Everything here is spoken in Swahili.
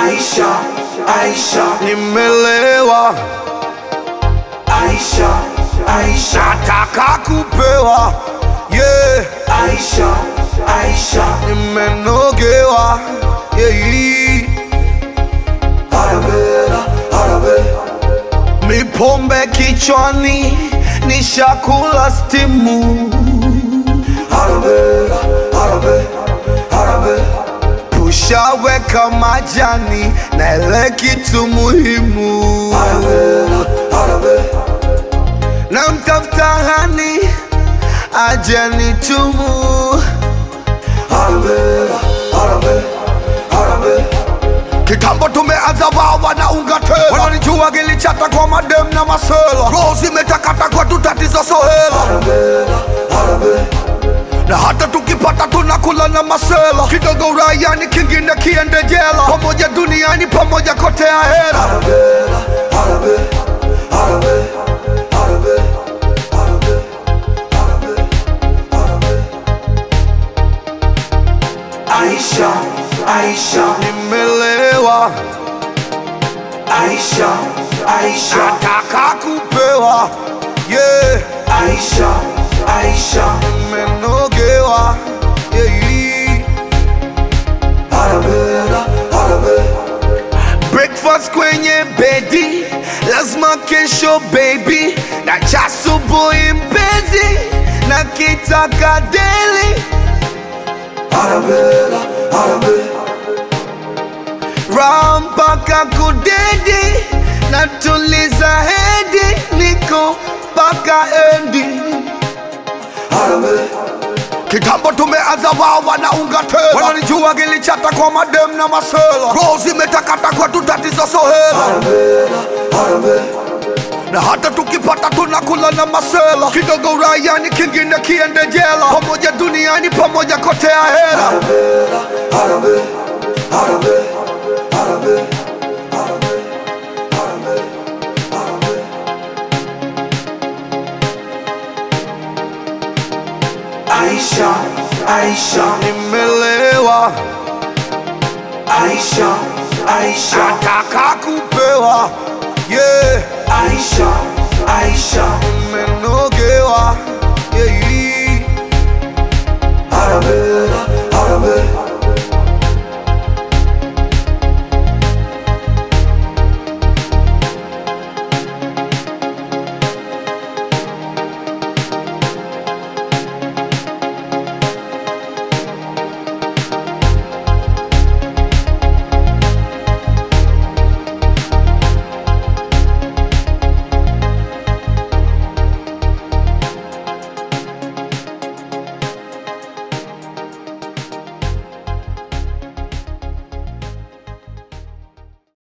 Aisha, Aisha, nimelewa, Aisha, Aisha, nataka kupewa, yeah, Aisha, Aisha, nimenogewa, yeah. Arabella, Arabe, Mipombe kichwani, nishakula stimu, Arabella, Arabe, Arabe, tushaweka majani na ile kitu muhimu, Arabella, Arabe, na mtafuta hani aje nitumu. Arabella, Arabe, Arabe, Kitambo tumeanza wawa na unga tela, wananijua gilichata kwa madem na masela, roho zimetakata kwa tutatizo sohela Arabella, Arabe, na hata tukipata tunakula na masela kidogo uraiani kingine kiende jela pamoja duniani pamoja kote ya hera Arabella, Arabe, Arabe, Arabe, Arabe, Arabe, Arabe. Aisha, Aisha, nimelewa Aisha, Aisha, nataka kupewa yeah. Aisha, Aisha, nimenogewa yeah. Arabella, Arabe, breakfast kwenye bedi lazima kesho baby na cha asubuhi mpenzi na kitaka deli Arabella, Arabe, raha mpaka kudedi na tuliza hedi niko mpaka endi Arabe, kitambo tumeanza wawa na unga tela wananijua gilichata kwa madem na masela roho zimetakata kwa tutatizo sohela Arabella, Arabe, na hata tukipata tunakula na masela kidogo uraiani kingine kiende jela pamoja duniani pamoja kote ya hera Arabella, Arabe, Arabe, Arabe, Arabe, Arabe, Arabe. Aisha, Aisha, nimelewa Aisha, Aisha, nataka kupewa yeah. Aisha, Aisha, nimenogewa